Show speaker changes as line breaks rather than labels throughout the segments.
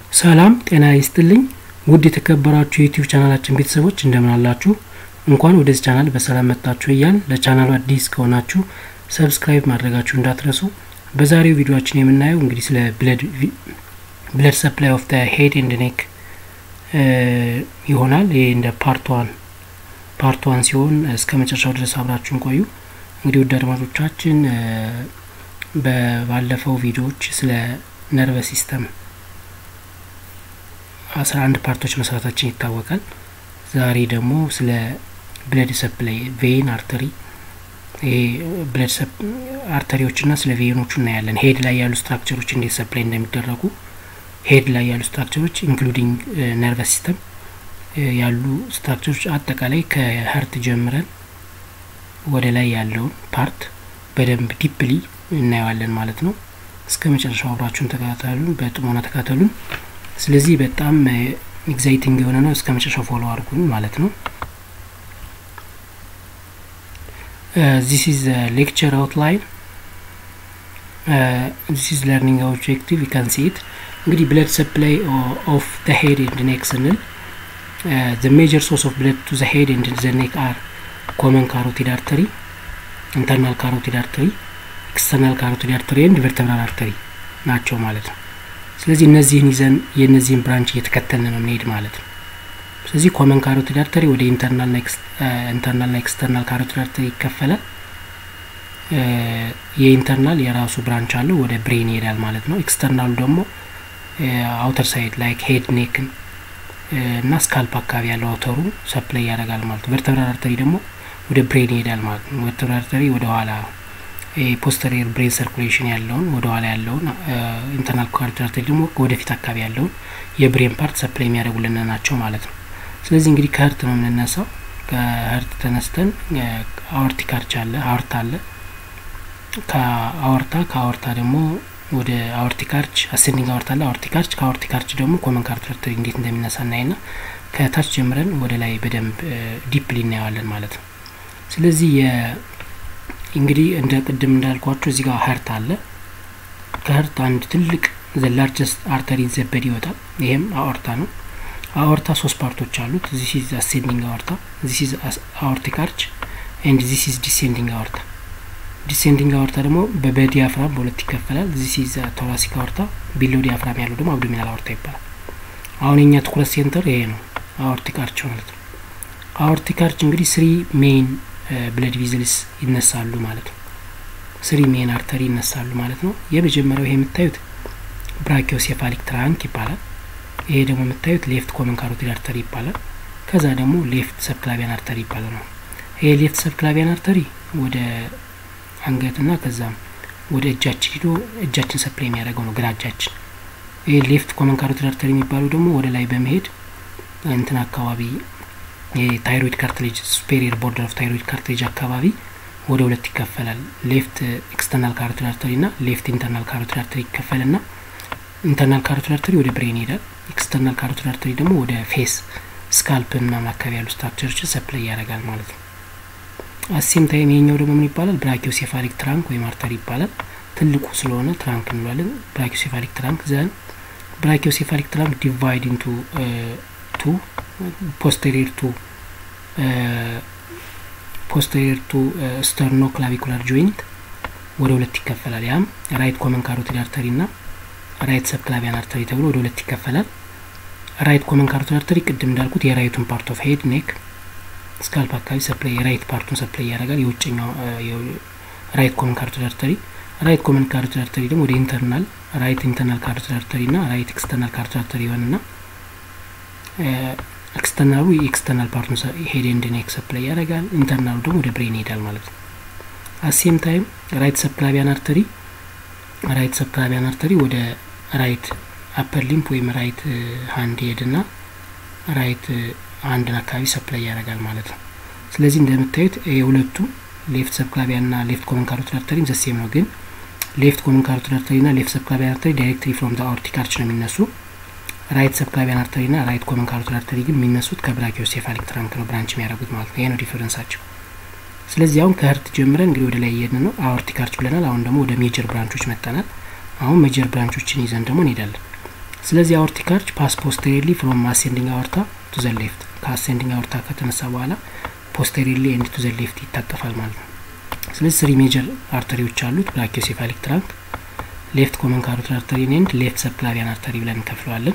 ሰላም ጤና ይስጥልኝ ውድ የተከበራችሁ የዩቲዩብ ቻናላችን ቤተሰቦች እንደምን አላችሁ? እንኳን ወደዚህ ቻናል በሰላም መጣችሁ እያል ለቻናሉ አዲስ ከሆናችሁ ሰብስክራይብ ማድረጋችሁ እንዳትረሱ። በዛሬው ቪዲዮችን የምናየው እንግዲህ ስለ ብለድ ሰፕላይ ኦፍ ሄድ ኤንድ ኔክ ይሆናል። ይሄ እንደ ፓርት ዋን ፓርት ዋን ሲሆን እስከ መጨረሻው ድረስ አብራችሁን ቆዩ። እንግዲህ ውድ አድማጮቻችን በባለፈው ቪዲዮዎች ስለ ነርቨስ ሲስተም አስራ አንድ ፓርቶች መስራታችን ይታወቃል። ዛሬ ደግሞ ስለ ብለድ ሰፕላይ ቬን አርተሪ ይሄ ብለድ አርተሪዎችና ስለ ቬኖቹ እናያለን። ሄድ ላይ ያሉ ስትራክቸሮች እንዴት ሰፕላይ እንደሚደረጉ ሄድ ላይ ያሉ ስትራክቸሮች ኢንክሉዲንግ ነርቨስ ሲስተም ያሉ ስትራክቸሮች አጠቃላይ ከሀርት ጀምረን ወደ ላይ ያለውን ፓርት በደንብ ዲፕሊ እናየዋለን ማለት ነው። እስከ መጨረሻው አብራችሁን ተከታተሉን፣ በጥሞና ተከታተሉን። ስለዚህ በጣም ኤግዛይቲንግ የሆነ ነው። እስከ መጨረሻው ፎሎ አድርጉን ማለት ነው። ዚስ ኢዝ ሌክቸር አውትላይን ዚስ ኢዝ ለርኒንግ ኦብጀክቲቭ ዩ ካን ሲ ኢት እንግዲህ ብለድ ሰፕላይ ኦፍ ዘ ሄድ ኤንድ ኔክ ስንል ዘ ሜጀር ሶርስ ኦፍ ብለድ ቱ ዘ ሄድ ኤንድ ዘ ኔክ አር ኮመን ካሮቲድ አርተሪ ኢንተርናል ካሮቲድ አርተሪ ኤክስተርናል ካሮቲድ አርተሪ ኤንድ ቨርተብራል አርተሪ ናቸው ማለት ነው። ስለዚህ እነዚህን ይዘን የእነዚህን ብራንች እየተከተልን ነው የምንሄድ ማለት ነው። ስለዚህ ኮመን ካሮቲድ አርተሪ ወደ ኢንተርናልና ኤክስተርናል ካሮቲድ አርተሪ ይከፈላል። የኢንተርናል የራሱ ብራንች አለው ወደ ብሬን ይሄዳል ማለት ነው። ኤክስተርናሉ ደግሞ አውተር ሳይድ ላይክ ሄድ ኔክን እና ስካልፕ አካባቢ ያለው አውተሩ ሰፕላይ ያደርጋል ማለት ነው። ቨርተብራል አርተሪ ደግሞ ወደ ብሬን ይሄዳል ማለት ነው። ቨርተብራል አርተሪ ወደ ኋላ ፖስተሪየር ብሬን ሰርኩሌሽን ያለውን ወደ ኋላ ያለውን ኢንተርናል ካሮቲድ አርተሪ ደግሞ ወደፊት አካባቢ ያለውን የብሬን ፓርት ሰፕላይ የሚያደርጉልን ናቸው ማለት ነው። ስለዚህ እንግዲህ ከህርት ነው የምንነሳው። ከህርት ተነስተን አወርቲክ አርች አለ፣ አወርታ አለ። ከአወርታ ከአወርታ ደግሞ ወደ አወርቲክ አርች አሴንዲንግ አወርታ አለ፣ አወርቲክ አርች። ከአወርቲክ አርች ደግሞ ኮመን ካሮቲድ አርተሪ እንዴት እንደሚነሳ እናይና ከታች ጀምረን ወደ ላይ በደንብ ዲፕሊ እናየዋለን ማለት ነው። ስለዚህ እንግዲህ እንደ ቅድም እንዳልኳቸው እዚህ ጋር ሀርት አለ። ከሀርት አንድ ትልቅ ዘ ላርጀስት አርተሪ ዘበድ ይወጣል። ይሄም አኦርታ ነው። አኦርታ ሶስት ፓርቶች አሉት። ዚስ ኢዝ አሴንዲንግ አኦርታ፣ ዚስ ኢዝ አኦርቲክ አርች ኤንድ ዚስ ኢዝ ዲሴንዲንግ አኦርታ። ዲሴንዲንግ አኦርታ ደግሞ በዲያፍራም በሁለት ይከፈላል። ዚስ ኢዝ ቶራሲክ አኦርታ፣ ቢሎ ዲያፍራም ያለው ደግሞ አብዶሚናል አኦርታ ይባላል። አሁን የኛ ትኩረት ሴንተር ይሄ ነው፣ አኦርቲክ አርች ማለት ነው። አኦርቲክ አርች እንግዲህ ስሪ ሜይን ብለድ ቪዝልስ ይነሳሉ ማለት ነው። ስሪ ሜን አርተሪ ይነሳሉ ማለት ነው። የመጀመሪያው ይሄ የምታዩት ብራኪዮሴፋሊክ ትራንክ ይባላል። ይሄ ደግሞ የምታዩት ሌፍት ኮመን ካሮቲድ አርተሪ ይባላል። ከዛ ደግሞ ሌፍት ሰብክላቪያን አርተሪ ይባላል ነው። ይሄ ሌፍት ሰብክላቪያን አርተሪ ወደ አንገትና ከዛም ወደ እጃችን ሂዶ እጃችን ሰፕላይ የሚያደርገው ነው፣ ግራ እጃችን። ይሄ ሌፍት ኮመን ካሮቲድ አርተሪ የሚባለው ደግሞ ወደ ላይ በመሄድ እንትን አካባቢ የታይሮይድ ካርትሌጅ ሱፔሪየር ቦርደር ኦፍ ታይሮይድ ካርትሌጅ አካባቢ ወደ ሁለት ይከፈላል። ሌፍት ኤክስተርናል ካሮቲድ አርተሪ እና ሌፍት ኢንተርናል ካሮቲድ አርተሪ ይከፈልና ኢንተርናል ካሮቲድ አርተሪ ወደ ብሬን ይሄዳል። ኤክስተርናል ካሮቲድ አርተሪ ደግሞ ወደ ፌስ ስካልፕ ምናምን አካባቢ ያሉ ስትራክቸሮችን ሰፕላይ ያደርጋል ማለት ነው። አሴም ታይም ይሄኛው ደግሞ ምን ይባላል? ብራኪዮሴፋሊክ ትራንክ ወይም አርተሪ ይባላል። ትልቁ ስለሆነ ትራንክ እንለዋለን። ብራኪዮሴፋሊክ ትራንክ ዘን ብራኪዮሴፋሊክ ትራንክ ዲቫይድ ኢንቱ ቱ ፖስተሪር ቱ ፖስተሪር ቱ ስተርኖ ክላቪኩላር ጆይንት ወደ ሁለት ይከፈላል። ያም ራይት ኮመን ካሮቲድ አርተሪ እና ራይት ሰብ ክላቪያን አርተሪ ተብሎ ወደ ሁለት ይከፈላል። ራይት ኮመን ካሮቲድ አርተሪ ቅድም እንዳልኩት የራይቱን ፓርት ኦፍ ሄድ ኔክ ስካልፕ አካባቢ ሰፕላይ የራይት ፓርቱን ሰፕላይ ያደርጋል። የውጭኛው ራይት ኮመን ካሮቲድ አርተሪ ራይት ኮመን ካሮቲድ አርተሪ ደግሞ ወደ ኢንተርናል ራይት ኢንተርናል ካሮቲድ አርተሪ እና ራይት ኤክስተርናል ካሮቲድ አርተሪ ይሆንና ኤክስተርናሉ የኤክስተርናል ፓርቱን ሄድ ኤንድ ኔክ ሰፕላይ ያደርጋል። ኢንተርናሉ ደግሞ ወደ ብሬን ይሄዳል ማለት ነው። አሴም ታይም ራይት ሰብክላቪያን አርተሪ ራይት ሰብክላቪያን አርተሪ ወደ ራይት አፐር ሊምፕ ወይም ራይት ሀንድ ሄድና ራይት ሀንድን አካባቢ ሰፕላይ ያደርጋል ማለት ነው። ስለዚህ እንደምታዩት የሁለቱ ሌፍት ሰብክላቪያን ና ሌፍት ኮመን ካሮቲድ አርተሪ ዘሴም ነው። ግን ሌፍት ኮመን ካሮቲድ አርተሪ ና ሌፍት ሰብክላቪያን አርተሪ ዳይሬክትሊ ፍሮም ዘ አኦርቲክ አርች ነው የሚነሱ ራይት ሰብክላቪያን አርተሪ ና ራይት ኮመን ካሮቲድ አርተሪ ግን የሚነሱት ከብራኪዮሴፋሊክ ትራንክ ነው ብራንች የሚያደርጉት ማለት ነው። ይሄ ነው ዲፈረንሳቸው። ስለዚህ አሁን ከህርት ጀምረን እንግዲህ ወደ ላይ እየሄድን ነው። አኦርቲክ አርች ብለናል። አሁን ደግሞ ወደ ሜጀር ብራንቾች መጠናል። አሁን ሜጀር ብራንቾችን ይዘን ደግሞ እንሄዳለን። ስለዚህ አኦርቲክ አርች ፓስ ፖስቴሪሊ ፍሮም አሴንዲንግ አወርታ ቱ ዘ ሌፍት ከአሴንዲንግ አወርታ ከተነሳ በኋላ ፖስቴሪሊ ኤንድ ቱ ዘ ሌፍት ይታጠፋል ማለት ነው። ስለዚህ ስሪ ሜጀር አርተሪዎች አሉት ብራኪዮሴፋሊክ ትራንክ ሌፍት ኮመን ካሮቲድ አርተሪ ኤንድ ሌፍት ሰብክላቪያን አርተሪ ብለን እንከፍለዋለን።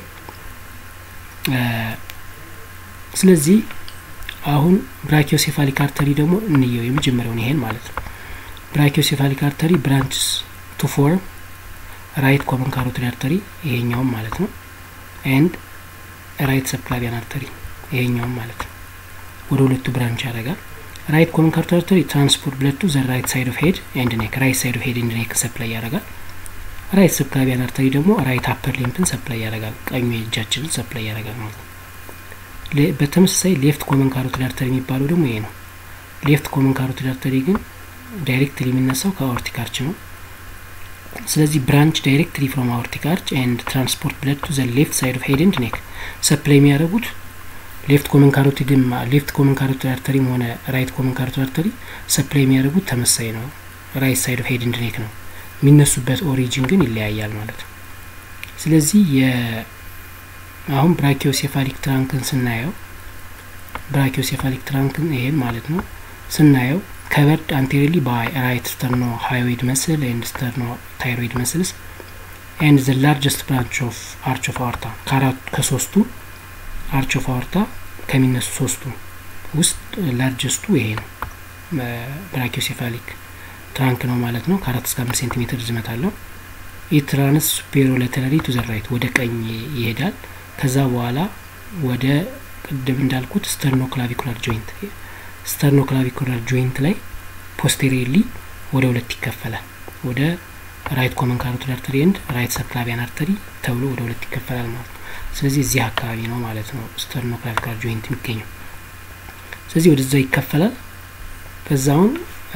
ስለዚህ አሁን ብራኪዮሴፋሊክ አርተሪ ደግሞ እንየው የመጀመሪያውን ይሄን ማለት ነው። ብራኪዮሴፋሊክ አርተሪ ብራንችስ ቱ ፎርም ራይት ኮመን ካሮቲድ አርተሪ ይሄኛውም ማለት ነው ኤንድ ራይት ሰብክላቪያን አርተሪ ይሄኛውም ማለት ነው። ወደ ሁለቱ ብራንች ያደርጋል። ራይት ኮመን ካሮቲድ አርተሪ ትራንስፖርት ብለቱ ዘ ራይት ሳይድ ኦፍ ሄድ ኤንድ ኔክ ራይት ሳይድ ኦፍ ሄድ ኤንድ ኔክ ሰፕላይ ያደርጋል። ራይት ሰብክላቪያን አርተሪ ደግሞ ራይት አፐር ሊምፕን ሰፕላይ ያደርጋል። ቀኙ የእጃችንን ሰፕላይ ያደርጋል ማለት ነው። በተመሳሳይ ሌፍት ኮመን ካሮቲድ አርተሪ የሚባለው ደግሞ ይሄ ነው። ሌፍት ኮመን ካሮቲድ አርተሪ ግን ዳይሬክትሊ የሚነሳው ከአኦርቲክ አርች ነው። ስለዚህ ብራንች ዳይሬክትሊ ፍሮም አኦርቲክ አርች ኤንድ ትራንስፖርት ብለድ ቱ ዘ ሌፍት ሳይድ ኦፍ ሄድ ኤንድ ኔክ ሰፕላይ የሚያደርጉት ሌፍት ኮመን ካሮቲድም ሌፍት ኮመን ካሮቲድ አርተሪም ሆነ ራይት ኮመን ካሮቲድ አርተሪ ሰፕላይ የሚያደርጉት ተመሳይ ነው። ራይት ሳይድ ኦፍ ሄድ ኤንድ ኔክ ነው። የሚነሱበት ኦሪጂን ግን ይለያያል ማለት ነው። ስለዚህ አሁን ብራኪዮሴፋሊክ ትራንክን ስናየው ብራኪዮሴፋሊክ ትራንክን ይሄን ማለት ነው ስናየው ከበርድ አንቴሪሊ ባይ ራይት ስተርኖ ሃይዌድ መስል ኤንድ ስተርኖ ታይሮይድ መስልስ ኤንድ ዘ ላርጀስት ብራንች ኦፍ አርች ኦፍ አወርታ ከአራቱ ከሶስቱ አርች ኦፍ አወርታ ከሚነሱ ሶስቱ ውስጥ ላርጀስቱ ይሄ ነው ብራኪዮሴፋሊክ ትራንክ ነው ማለት ነው። ከአራት እስከ አምስት ሴንቲሜትር ርዝመት አለው። ኢትራንስ ሱፔሪዮ ላተራሊ ቱ ዘ ራይት ወደ ቀኝ ይሄዳል። ከዛ በኋላ ወደ ቅድም እንዳልኩት ስተርኖ ክላቪኩላር ጆይንት ስተርኖ ክላቪኩላር ጆይንት ላይ ፖስቴሪየርሊ ወደ ሁለት ይከፈላል። ወደ ራይት ኮመን ካሮቲድ አርተሪ ኤንድ ራይት ሰብክላቪያን አርተሪ ተብሎ ወደ ሁለት ይከፈላል ማለት ነው። ስለዚህ እዚህ አካባቢ ነው ማለት ነው ስተርኖ ክላቪኩላር ጆይንት የሚገኘው። ስለዚህ ወደዛ ይከፈላል። ከዛውን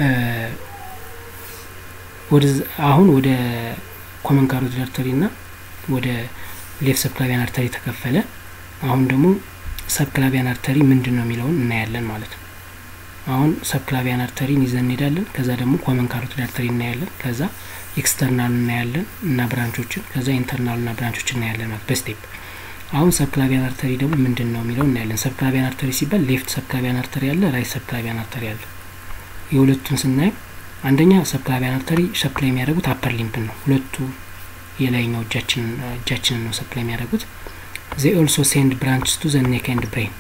አሁን ወደ ኮመን ካሮቲድ አርተሪ እና ወደ ሌፍት ሰብክላቪያን አርተሪ ተከፈለ። አሁን ደግሞ ሰብክላቪያን አርተሪ ምንድን ነው የሚለውን እናያለን ማለት ነው። አሁን ሰብክላቪያን አርተሪን ይዘን እንሄዳለን። ከዛ ደግሞ ኮመን ካሮቲድ አርተሪ እናያለን። ከዛ ኤክስተርናል እናያለን እና ብራንቾችን፣ ከዛ ኢንተርናል ና ብራንቾችን እናያለን ማለት በስቴፕ አሁን ሰብክላቪያን አርተሪ ደግሞ ምንድን ነው የሚለው እናያለን። ሰብክላቪያን አርተሪ ሲባል ሌፍት ሰብክላቪያን አርተሪ አለ፣ ራይት ሰብክላቪያን አርተሪ አለ። የሁለቱን ስናይ አንደኛ ሰብክላቪያን አርተሪ ሰፕላይ የሚያደርጉት አፐር ሊምፕን ነው። ሁለቱ የላይኛው እጃችንን ነው ሰፕላይ የሚያደርጉት። ዜ ኦልሶ ሴንድ ብራንችስ ቱ ዘ ኔክ ኤንድ ብሬን።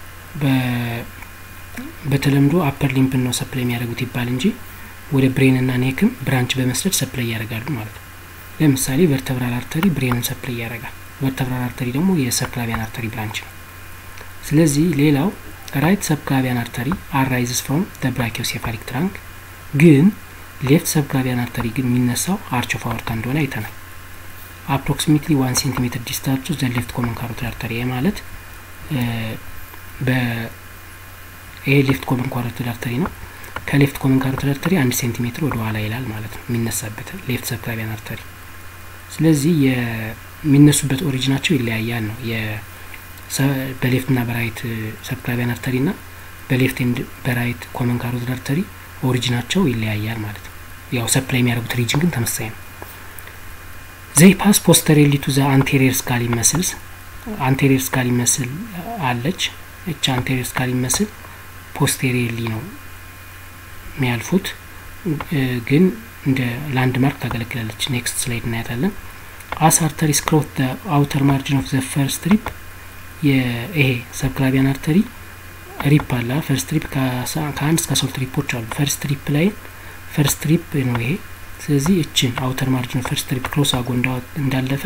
በተለምዶ አፐር ሊምፕን ነው ሰፕላይ የሚያደርጉት ይባል እንጂ ወደ ብሬን ና ኔክም ብራንች በመስደድ ሰፕላይ ያደርጋሉ ማለት ነው። ለምሳሌ ቨርተብራል አርተሪ ብሬንን ሰፕላይ ያደርጋል። ቨርተብራል አርተሪ ደግሞ የሰብክላቪያን አርተሪ ብራንች ነው። ስለዚህ ሌላው ራይት ሰብክላቪያን አርተሪ አራይዝስ ፍሮም ደ ብራኪዮሴፋሊክ ትራንክ ግን ሌፍት ሰብክላቪያን አርተሪ ግን የሚነሳው አርች ኦፍ አወርታ እንደሆነ አይተናል። አፕሮክሲሜትሊ ዋን ሴንቲሜትር ዲስታንስ ዘ ሌፍት ኮመን ካሮቲድ አርተሪ ማለት ይሄ ሌፍት ኮመን ካሮቲድ አርተሪ ነው። ከሌፍት ኮመን ካሮቲድ አርተሪ አንድ ሴንቲሜትር ወደ ኋላ ይላል ማለት ነው የሚነሳበት ሌፍት ሰብክላቪያን አርተሪ። ስለዚህ የሚነሱበት ኦሪጂናቸው ይለያያል ነው በሌፍት ና በራይት ሰብክላቪያን አርተሪ ና በሌፍት ኤንድ በራይት ኮመን ካሮቲድ አርተሪ ኦሪጂናቸው ይለያያል ማለት ነው። ያው ሰፕላይ የሚያደርጉት ሪጅን ግን ተመሳሳይ ነው። ዘይ ፓስ ፖስተሬሊ ቱ ዘ አንቴሪየር ስካሊ መስልስ አንቴሪየር ስካሊ መስል አለች። እች አንቴሪየር ስካሊ መስል ፖስቴሪየርሊ ነው የሚያልፉት፣ ግን እንደ ላንድ ማርክ ታገለግላለች። ኔክስት ስላይድ እናያታለን። አስ አርተሪ ስክሮት አውተር ማርጅን ኦፍ ዘ ፈርስት ሪፕ ይሄ ሰብክላቪያን አርተሪ ሪፕ አለ። ፈርስት ሪፕ ከአንድ እስከ ሶስት ሪፖች አሉ። ፈርስት ሪፕ ላይ ፈርስት ሪፕ ነው ይሄ። ስለዚህ እችን አውተር ማርጅን ፈርስት ሪፕ ክሎስ አጎ እንዳለፈ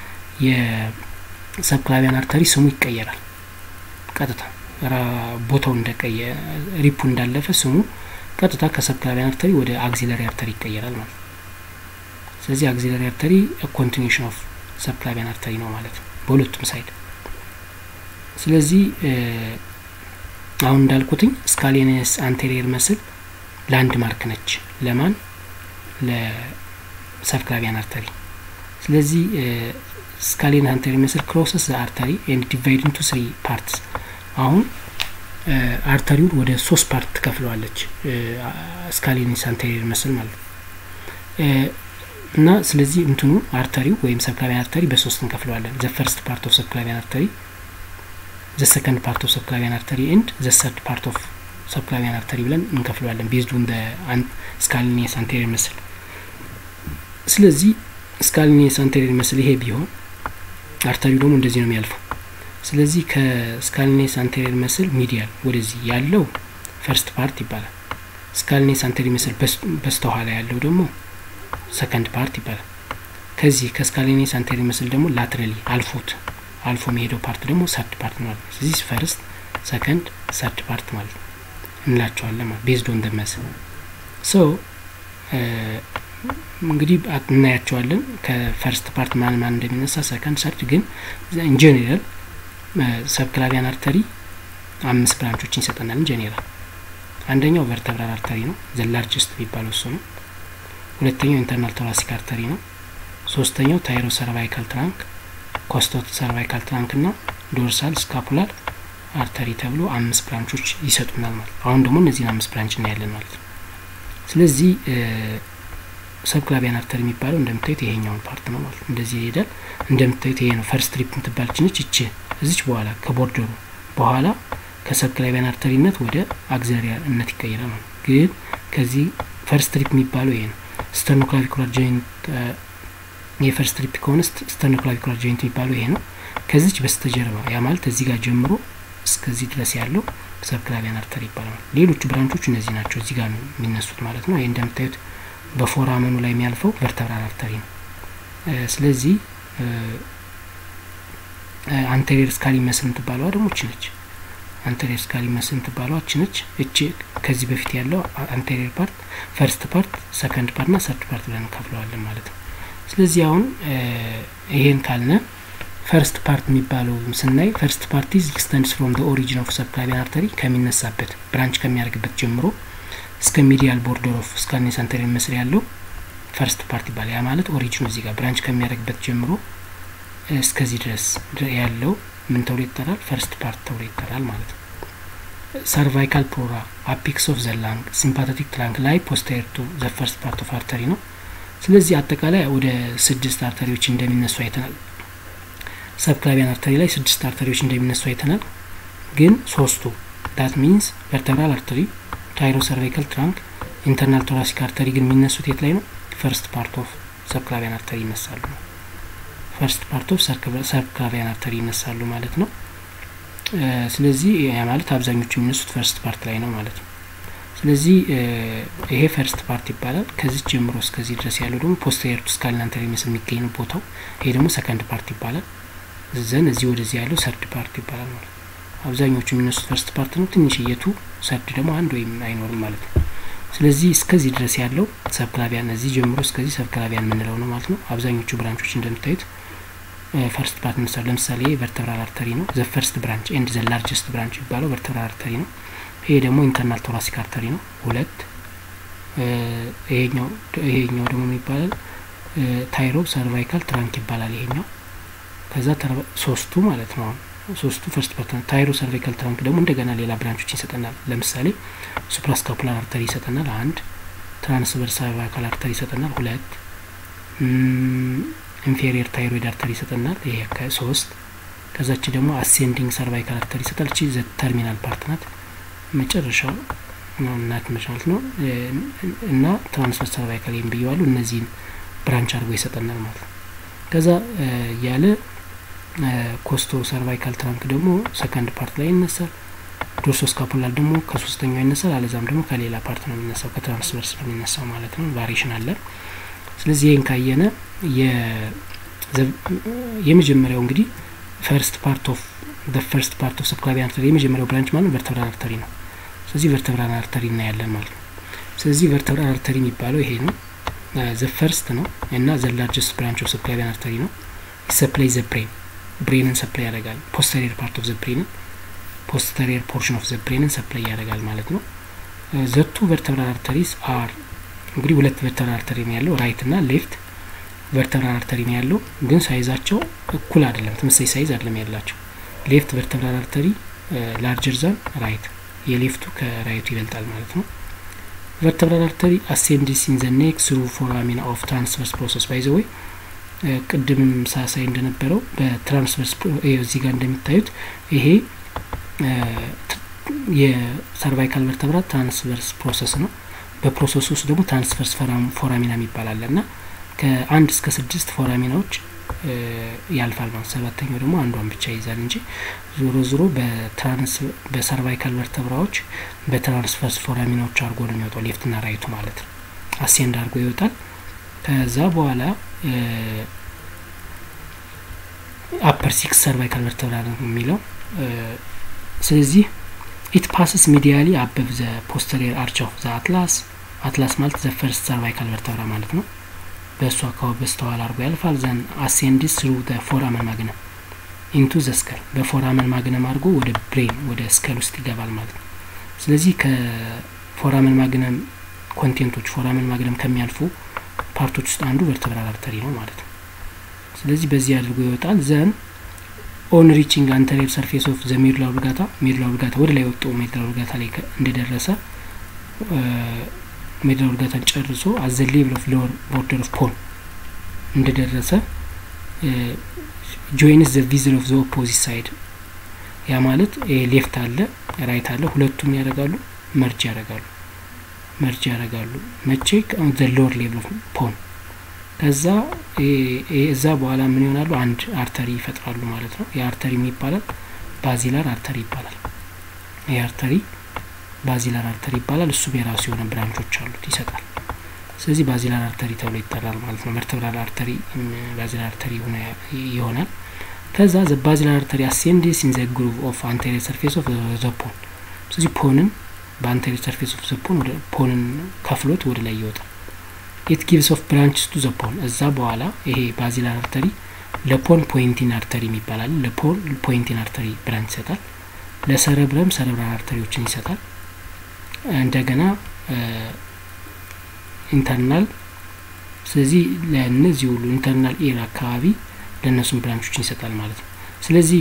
የሰብክላቪያን አርተሪ ስሙ ይቀየራል። ቀጥታ ቦታው እንደቀየ ሪፑ እንዳለፈ ስሙ ቀጥታ ከሰብክላቪያን አርተሪ ወደ አግዚለሪ አርተሪ ይቀየራል ማለት ነው። ስለዚህ አግዚለሪ አርተሪ ኮንቲኒሽን ኦፍ ሰብክላቪያን አርተሪ ነው ማለት ነው በሁለቱም ሳይድ። ስለዚህ አሁን እንዳልኩትኝ ስካሊነስ አንቴሪየር መስል ላንድ ማርክ ነች ለማን ለሰብክላቪያን አርተሪ። ስለዚህ ስካሊነስ አንቴሪየር መስል ክሮሰስ ዘ አርተሪ ኤንድ ዲቫይድ ኢንቱ ስሪ ፓርትስ። አሁን አርተሪውን ወደ ሶስት ፓርት ትከፍለዋለች ስካሊነስ አንቴሪየር መስል ማለት ነው። እና ስለዚህ እንትኑ አርተሪው ወይም ሰብክላቪያን አርተሪ በሶስት እንከፍለዋለን። ዘ ፈርስት ፓርት ኦፍ ሰብክላቪያን አርተሪ፣ ዘ ሰከንድ ፓርት ኦፍ ሰብክላቪያን አርተሪ ኤንድ ዘ ሰርድ ፓርት ኦፍ ሰብክላቪያን አርተሪ ብለን እንከፍለዋለን ቤዝድ ኦን ስካሊኒየስ አንቴሪየር መስል። ስለዚህ ስካሊኒየስ አንቴሪየር መስል ይሄ ቢሆን አርተሪው ደግሞ እንደዚህ ነው የሚያልፈው። ስለዚህ ከስካሊኔስ አንቴሪየር መስል ሚዲያል ወደዚህ ያለው ፈርስት ፓርት ይባላል። ስካሊኔስ አንቴሪየር መስል በስተኋላ ያለው ደግሞ ሰከንድ ፓርት ይባላል። ከዚህ ከስካሊኔስ አንቴሪየር መስል ደግሞ ላትራሊ አልፎት አልፎ የሚሄደው ፓርት ደግሞ ሰርድ ፓርት ማለት ነው። ስለዚህ ፈርስት፣ ሰከንድ፣ ሰርድ ፓርት ማለት ነው እንላቸዋለን ማለት ቤዝድ ኦን መስል ሶ እንግዲህ እናያቸዋለን ከፈርስት ፓርት ማን ማን እንደሚነሳ ሰከንድ፣ ሰርድ ግን ኢንጀኔራል ሰብክላቪያን አርተሪ አምስት ብራንቾችን ይሰጠናል። ኢንጀኔራል አንደኛው ቨርተብራል አርተሪ ነው፣ ዘ ላርጅስት የሚባለው እሱ ነው። ሁለተኛው ኢንተርናል ቶራሲክ አርተሪ ነው። ሶስተኛው ታይሮ ሰርቫይካል ትራንክ፣ ኮስቶ ሰርቫይካል ትራንክ እና ዶርሳል ስካፑላር አርተሪ ተብሎ አምስት ብራንቾች ይሰጡናል ማለት ነው። አሁን ደግሞ እነዚህን አምስት ብራንች እናያለን ማለት ነው። ስለዚህ ሰብክላቪያን አርተሪ የሚባለው እንደምታዩት ይሄኛውን ፓርት ነው ማለት ነው። እንደዚህ ይሄዳል። እንደምታዩት ይሄ ነው ፈርስት ትሪፕ የምትባል ችነች እች እዚች በኋላ ከቦርደሩ በኋላ ከሰብክላቪያን አርተሪነት ወደ አግዘሪያነት ይቀይራል ማለት ግን ከዚህ ፈርስት ትሪፕ የሚባለው ይሄ ነው። ስተርኖክላቪኩላር ጆይንት የፈርስት ትሪፕ ከሆነ ስተርኖክላቪኩላር ጆይንት የሚባለው ይሄ ነው። ከዚች በስተጀርባ ያ ማለት እዚህ ጋር ጀምሮ እስከዚህ ድረስ ያለው ሰብክላቪያን አርተሪ ይባላል። ሌሎቹ ብራንቾች እነዚህ ናቸው። እዚህ ጋር ነው የሚነሱት ማለት ነው። ይሄ እንደምታዩት በፎራመኑ ላይ የሚያልፈው ቨርተብራል አርተሪ ነው። ስለዚህ አንቴሪየር ስካሊ መስል የምትባለዋ ደግሞ እች ነች። አንቴሪየር ስካሊ መስል የምትባለዋ እች ነች። እች ከዚህ በፊት ያለው አንቴሪየር ፓርት፣ ፈርስት ፓርት፣ ሰከንድ ፓርት ና ሰርድ ፓርት ብለን እንከፍለዋለን ማለት ነው። ስለዚህ አሁን ይሄን ካልነ ፈርስት ፓርት የሚባለው ስናይ ፈርስት ፓርት ኢዝ ኤክስተንድስ ፍሮም ዘ ኦሪጂን ኦፍ ሰብክላቪያን አርተሪ ከሚነሳበት ብራንች ከሚያደርግበት ጀምሮ እስከ ሚዲያል ቦርደር ኦፍ ስካሊኔስ አንቴሪየር መስል ያለው ፈርስት ፓርት ይባላል። ያ ማለት ኦሪጂኑ እዚህ ጋር ብራንች ከሚያደርግበት ጀምሮ እስከዚህ ድረስ ያለው ምን ተብሎ ይጠራል? ፈርስት ፓርት ተብሎ ይጠራል ማለት ነው። ሰርቫይካል ፕሎራ አፒክስ ኦፍ ዘ ላንግ ሲምፓቴቲክ ትራንክ ላይ ፖስቴሪየር ቱ ዘ ፈርስት ፓርት ኦፍ አርተሪ ነው። ስለዚህ አጠቃላይ ወደ ስድስት አርተሪዎች እንደሚነሱ አይተናል። ሰብክላቪያን አርተሪ ላይ ስድስት አርተሪዎች እንደሚነሱ አይተናል። ግን ሶስቱ ዳት ሚንስ ቨርተብራል አርተሪ፣ ታይሮ ሰርቫይካል ትራንክ፣ ኢንተርናል ቶራሲክ አርተሪ ግን የሚነሱት የት ላይ ነው? ፈርስት ፓርት ኦፍ ሰብክላቪያን አርተሪ ይነሳሉ ነው። ፈርስት ፓርት ኦፍ ሰብክላቪያን አርተሪ ይነሳሉ ማለት ነው። ስለዚህ ያ ማለት አብዛኞቹ የሚነሱት ፈርስት ፓርት ላይ ነው ማለት ነው። ስለዚህ ይሄ ፈርስት ፓርት ይባላል። ከዚህ ጀምሮ እስከዚህ ድረስ ያለው ደግሞ ፖስቴሪየር ቱ ስካሊን አንቴሪየር መስል የሚገኝ ነው ቦታው። ይሄ ደግሞ ሰከንድ ፓርት ይባላል። ዘን እዚህ ወደዚህ ያለው ሰርድ ፓርት ይባላል ማለት ነው። አብዛኞቹ የሚነሱት ፈርስት ፓርት ነው። ትንሽ የቱ ሰርድ ደግሞ አንድ ወይም አይኖርም ማለት ነው። ስለዚህ እስከዚህ ድረስ ያለው ሰብክላቪያን እዚህ ጀምሮ እስከዚህ ሰብክላቪያን የምንለው ነው ማለት ነው። አብዛኞቹ ብራንቾች እንደምታዩት ፈርስት ፓርት ምሳሌ ለምሳሌ ቨርተብራል አርተሪ ነው። ዘ ፈርስት ብራንች ኤንድ ዘ ላርጀስት ብራንች የሚባለው ቨርተብራል አርተሪ ነው። ይሄ ደግሞ ኢንተርናል ቶራሲክ አርተሪ ነው ሁለት። ይሄኛው ይሄኛው ደግሞ ይባላል ታይሮ ሰርቫይካል ትራንክ ይባላል ይሄኛው። ከዛ ሶስቱ ማለት ነው ሶስቱ ፈርስት ፓርት ነው። ታይሮ ሰርቫይካል ትራንክ ደግሞ እንደገና ሌላ ብራንቾችን ይሰጠናል። ለምሳሌ ሱፕራስካፑላር አርተሪ ይሰጠናል አንድ፣ ትራንስቨርስ ሰርቫይካል አርተሪ ይሰጠናል ሁለት ኢንፌሪየር ታይሮይድ አርተሪ ይሰጠናል። ይሄ ከሶስት ከዛች ደግሞ አሴንዲንግ ሰርቫይካል አርተሪ ይሰጣል። እቺ ዘ ተርሚናል ፓርት ናት መጨረሻው ናት ማለት ነው። እና ትራንስቨርስ ሰርቫይካል ይም ብየዋሉ እነዚህን ብራንች አድርጎ ይሰጠናል ማለት ነው። ከዛ ያለ ኮስቶ ሰርቫይካል ትራንክ ደግሞ ሰከንድ ፓርት ላይ ይነሳል። ዶርሶ ስካፑላር ደግሞ ከሶስተኛው ይነሳል። አለዛም ደግሞ ከሌላ ፓርት ነው የሚነሳው ከትራንስቨርስ ነው የሚነሳው ማለት ነው። ቫሪሽን አለ። ስለዚህ ይህን ካየነ የመጀመሪያው እንግዲህ ፈርስት ፓርት ኦፍ ፈርስት ፓርት ኦፍ ሰብክላቪያን አርተሪ የመጀመሪያው ብራንች ማለት ቨርተብራል አርተሪ ነው። ስለዚህ ቨርተብራል አርተሪ እናያለን ማለት ነው። ስለዚህ ቨርተብራል አርተሪ የሚባለው ይሄ ነው። ዘ ፈርስት ነው እና ዘ ላርጀስት ብራንች ኦፍ ሰብክላቪያን አርተሪ ነው። ሰፕላይ ዘ ብሬን ብሬንን ሰፕላይ ያደርጋል። ፖስተሪየር ፓርት ኦፍ ዘ ብሬንን ፖስተሪየር ፖርሽን ኦፍ ዘ ብሬንን ሰፕላይ ያደርጋል ማለት ነው። ዘቱ ቨርተብራል አርተሪስ አር እንግዲህ ሁለት ቨርተብራል አርተሪ ነው ያለው ራይት እና ሌፍት ቨርተብራል አርተሪ ነው ያለው፣ ግን ሳይዛቸው እኩል አይደለም፣ ተመሳሳይ ሳይዝ አይደለም ያላቸው። ሌፍት ቨርተብራል አርተሪ ላርጀር ዛን ራይት፣ የሌፍቱ ከራይቱ ይበልጣል ማለት ነው። ቨርተብራል አርተሪ አሴንድስ ኢን ዘ ኔክ ስሩ ፎራሚና ኦፍ ትራንስቨርስ ፕሮሰስ ባይ ዘ ወይ ቅድምም ሳሳይ እንደነበረው በትራንስቨርስ እዚህ ጋር እንደሚታዩት ይሄ የሰርቫይካል ቨርተብራ ትራንስቨርስ ፕሮሰስ ነው። በፕሮሰሱ ውስጥ ደግሞ ትራንስቨርስ ፎራሚና የሚባል አለ እና ከአንድ እስከ ስድስት ፎራሚናዎች ያልፋል ማለት ሰባተኛው ደግሞ አንዷን ብቻ ይይዛል እንጂ ዞሮ ዞሮ በሰርቫይካል ቨርተብራዎች በትራንስቨርስ ፎራሚናዎች አድርጎ ነው የሚወጣው ሌፍትና ራይቱ ማለት ነው። አሴንድ አድርጎ ይወጣል። ከዛ በኋላ አፐር ሲክስ ሰርቫይካል ቨርተብራ ነው የሚለው ስለዚህ ኢት ፓስስ ሚዲያሊ አበብ ዘ ፖስተሪየር አርች ኦፍ ዘ አትላስ አትላስ ማለት ዘ ፈርስት ሰርቫይካል ቨርተብራ ማለት ነው። በእሱ አካባቢ በስተኋላ አድርጎ ያልፋል። ዘን አሴንዲስ ስሩ ዘ ፎራመን ማግነም ኢንቱ ዘ ስከል በፎራመን ማግነም አድርጎ ወደ ብሬን ወደ ስከል ውስጥ ይገባል ማለት ነው። ስለዚህ ከፎራመን ማግነም ኮንቴንቶች ፎራመን ማግነም ከሚያልፉ ፓርቶች ውስጥ አንዱ ቨርተብራል አርተሪ ነው ማለት ነው። ስለዚህ በዚህ አድርጎ ይወጣል። ዘን ኦን ሪቺንግ አንተሪየር ሰርፌስ ኦፍ ዘ ሜዱላ ኦብሊጋታ ሜዱላ ኦብሊጋታ ወደ ላይ ወጡ ሜዱላ ኦብሊጋታ ላይ እንደደረሰ ሜዱላ ኦብሊጋታን ጨርሶ አዘ ሌቭል ኦፍ ሎወር ቦርደር ኦፍ ፖን እንደደረሰ ጆይንስ ዘ ቪዝል ኦፍ ዘ ኦፖዚት ሳይድ ያ ማለት ሌፍት አለ ራይት አለ ሁለቱም ያደርጋሉ መርጅ ያደርጋሉ መርጅ ያደርጋሉ መቼ ዘ ሎወር ሌቭል ኦፍ ፖን ከዛ እዛ በኋላ ምን ይሆናሉ? አንድ አርተሪ ይፈጥራሉ ማለት ነው። የአርተሪ ይባላል ባዚላር አርተሪ ይባላል። ይህ አርተሪ ባዚላር አርተሪ ይባላል። እሱም የራሱ የሆነ ብራንቾች አሉት ይሰጣል። ስለዚህ ባዚላር አርተሪ ተብሎ ይጠራል ማለት ነው። ቨርተብራል አርተሪ ባዚላር አርተሪ ይሆናል። ከዛ ዘ ባዚላር አርተሪ አሴንዲስ ኢን ዘ ግሩቭ ኦፍ አንቴሪየር ሰርፌስ ኦፍ ዘ ፖን። ስለዚህ ፖንን በአንቴሪየር ሰርፌስ ኦፍ ዘ ፖን ፖንን ከፍሎት ወደ ላይ ይወጣል። ኢት ጊቭስ ኦፍ ብራንችስ ቱ ዘ ፖን። እዛ በኋላ ይሄ ባዚላር አርተሪ ለፖን ፖይንቲን አርተሪ የሚባላል ለፖን ፖይንቲን አርተሪ ብራንች ይሰጣል። ለሰረብረም ሰረብራል አርተሪዎችን ይሰጣል። እንደገና ኢንተርናል ስለዚህ ለእነዚህ ሁሉ ኢንተርናል ኤር አካባቢ ለእነሱም ብራንቾችን ይሰጣል ማለት ነው። ስለዚህ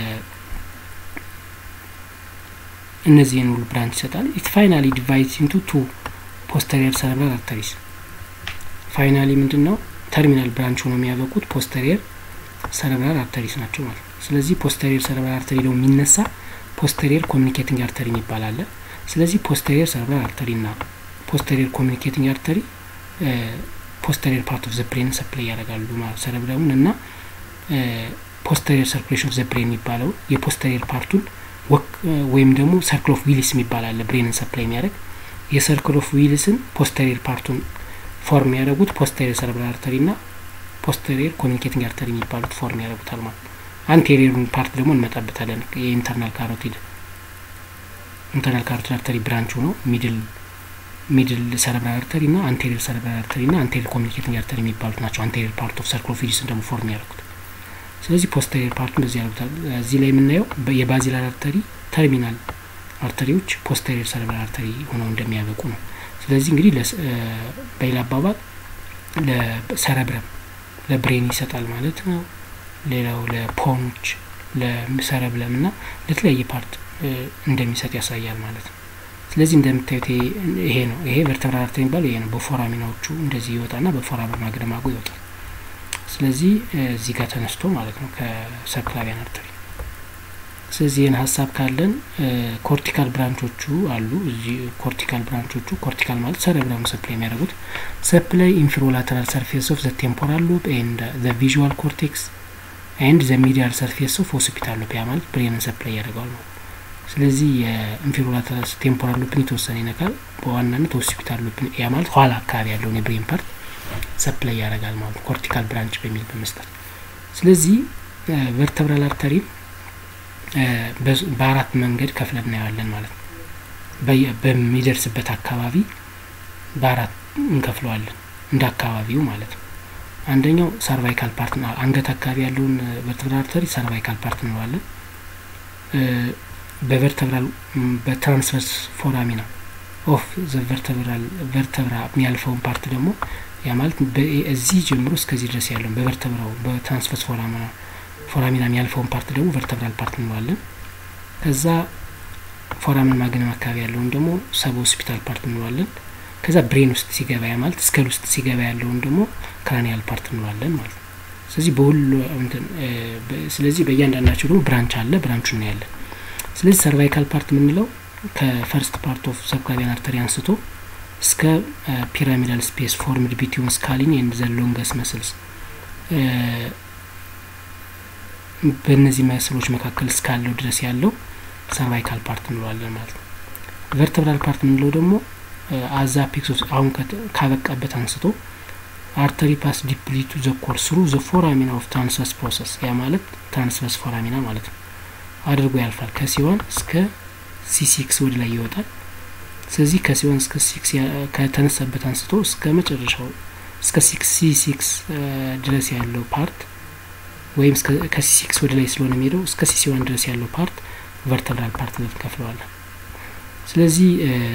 እነዚህን ሁሉ ብራንች ይሰጣል። ኢት ፋይናሊ ዲቫይድስ ኢንቱ ቱ ፖስተሪየር ሰረብራል አርተሪስ ፋይናሊ ምንድን ነው ተርሚናል ብራንች ሆኖ የሚያበቁት ፖስተሪየር ሰረብራል አርተሪስ ናቸው ማለት ነው። ስለዚህ ፖስተሪየር ሰረብራል አርተሪ ደግሞ የሚነሳ ፖስተሪየር ኮሚኒኬቲንግ አርተሪ የሚባል አለ። ስለዚህ ፖስተሪየር ሰረብራል አርተሪ እና ፖስተሪየር ኮሚኒኬቲንግ አርተሪ ፖስተሪየር ፓርት ኦፍ ዘ ብሬን ሰፕላይ ያደርጋሉ ማለት ሰረብረሙን እና ፖስተሪየር ሰርኩሌሽን ኦፍ ዘ ብሬን የሚባለው የፖስተሪየር ፓርቱን ወይም ደግሞ ሰርክል ኦፍ ዊልስ የሚባል አለ ብሬንን ሰፕላይ የሚያደርግ የሰርክል ኦፍ ዊልስን ፖስተሪየር ፓርቱን ፎርም ያደረጉት ፖስተሪየር ሰረብራል አርተሪ እና ፖስተሪየር ኮሚኒኬቲንግ አርተሪ የሚባሉት ፎርም ያደረጉታል ማለት ነው። አንቴሪየሩን ፓርት ደግሞ እንመጣበታለን። የኢንተርናል ካሮቲድ ኢንተርናል ካሮቲድ አርተሪ ብራንች ሆኖ ሚድል ሚድል ሰረብራል አርተሪ እና አንቴሪየር ሰረብራል አርተሪ እና አንቴሪየር ኮሚኒኬቲንግ አርተሪ የሚባሉት ናቸው። አንቴሪየር ፓርት ኦፍ ሰርክል ኦፍ ዊልስን ደግሞ ፎርም ያደረጉት። ስለዚህ ፖስተሪየር ፓርቱ እንደዚህ ያደርጉታል። እዚህ ላይ የምናየው የባዚላር አርተሪ ተርሚናል አርተሪዎች ፖስተሪየር ሰረብራል አርተሪ ሆነው እንደሚያበቁ ነው። ስለዚህ እንግዲህ በሌላ አባባል ለሰረብረም ለብሬን ይሰጣል ማለት ነው። ሌላው ለፖኖች ለሰረብለም እና ለተለያየ ፓርት እንደሚሰጥ ያሳያል ማለት ነው። ስለዚህ እንደምታዩት ይሄ ነው። ይሄ ቨርተብራል አርተሪ የሚባለው ይሄ ነው። በፎራሚናዎቹ እንደዚህ ይወጣና በፎራመን ማግደማጉ ይወጣል። ስለዚህ እዚህ ጋር ተነስቶ ማለት ነው ከሰብክላቪያን አርተሪ ስለዚህ ይህን ሀሳብ ካለን ኮርቲካል ብራንቾቹ አሉ። እዚህ ኮርቲካል ብራንቾቹ ኮርቲካል ማለት ሰረብረሙ ሰፕላይ የሚያደርጉት ሰፕላይ ኢንፊሮላተራል ሰርፌስ ኦፍ ዘ ቴምፖራል ሎብ ኤንድ ዘ ቪዥዋል ኮርቴክስ ኤንድ ዘ ሚዲያል ሰርፌስ ኦፍ ሆስፒታል ሎብ ያ ማለት ብሬንን ሰፕላይ ያደርገዋል ነው። ስለዚህ የኢንፊሮላተራል ቴምፖራል ሎብን የተወሰነ ይነካል። በዋናነት ሆስፒታል ሎብን ያ ማለት ኋላ አካባቢ ያለውን የብሬን ፓርት ሰፕላይ ያደርጋል ማለት ነው። ኮርቲካል ብራንች በሚል በመስጠት ስለዚህ ቨርተብራል አርተሪን በአራት መንገድ ከፍለን እናየዋለን ማለት ነው። በሚደርስበት አካባቢ በአራት እንከፍለዋለን እንደ አካባቢው ማለት ነው። አንደኛው ሰርቫይካል ፓርት አንገት አካባቢ ያለውን ቨርተብራል አርተሪ ሰርቫይካል ፓርት እንለዋለን። በቨርተብራል በትራንስቨርስ ፎራሚና ኦፍ ቨርተብራል ቨርተብራ የሚያልፈውን ፓርት ደግሞ ያ ማለት እዚህ ጀምሮ እስከዚህ ድረስ ያለውን በቨርተብራው በትራንስቨርስ ፎራሚና ፎራሚና የሚያልፈውን ፓርት ደግሞ ቨርተብራል ፓርት እንለዋለን። ከዛ ፎራመን ማግነም አካባቢ ያለውን ደግሞ ሰብ ሆስፒታል ፓርት እንለዋለን። ከዛ ብሬን ውስጥ ሲገባ ያ ማለት ስከል ውስጥ ሲገባ ያለውን ደግሞ ክራኒያል ፓርት እንለዋለን ማለት ነው። ስለዚህ በሁሉ ስለዚህ በእያንዳንዳቸው ደግሞ ብራንች አለ፣ ብራንቹ እናያለን። ስለዚህ ሰርቫይካል ፓርት የምንለው ከፈርስት ፓርት ኦፍ ሰብክላቪያን አርተሪ አንስቶ እስከ ፒራሚዳል ስፔስ ፎርምድ ቢትዊን ስካሊን ኤንድ ዘ ሎንገስ መስልስ በእነዚህ መስሎች መካከል እስካለው ድረስ ያለው ሰርቫይካል ፓርት እንለዋለን ማለት ነው። ቨርተብራል ፓርት የምንለው ደግሞ አዛ ፒክሶስ አሁን ካበቃበት አንስቶ አርተሪ ፓስ ዲፕሊ ቱ ዘ ኮር ስሩ ዘ ፎራሚና ኦፍ ትራንስቨርስ ፕሮሰስ ያ ማለት ትራንስቨርስ ፎራሚና ማለት ነው አድርጎ ያልፋል። ከሲዋን እስከ ሲሲክስ ወደ ላይ ይወጣል። ስለዚህ ከሲዋን እስከ ሲክስ ከተነሳበት አንስቶ እስከ መጨረሻው እስከ ሲክስ ሲ ሲክስ ድረስ ያለው ፓርት ወይም ከሲ ሲክስ ወደ ላይ ስለሆነ የሚሄደው እስከ ሲሲዋን ድረስ ያለው ፓርት ቨርተብራል ፓርት ብለን እንከፍለዋለን። ስለዚህ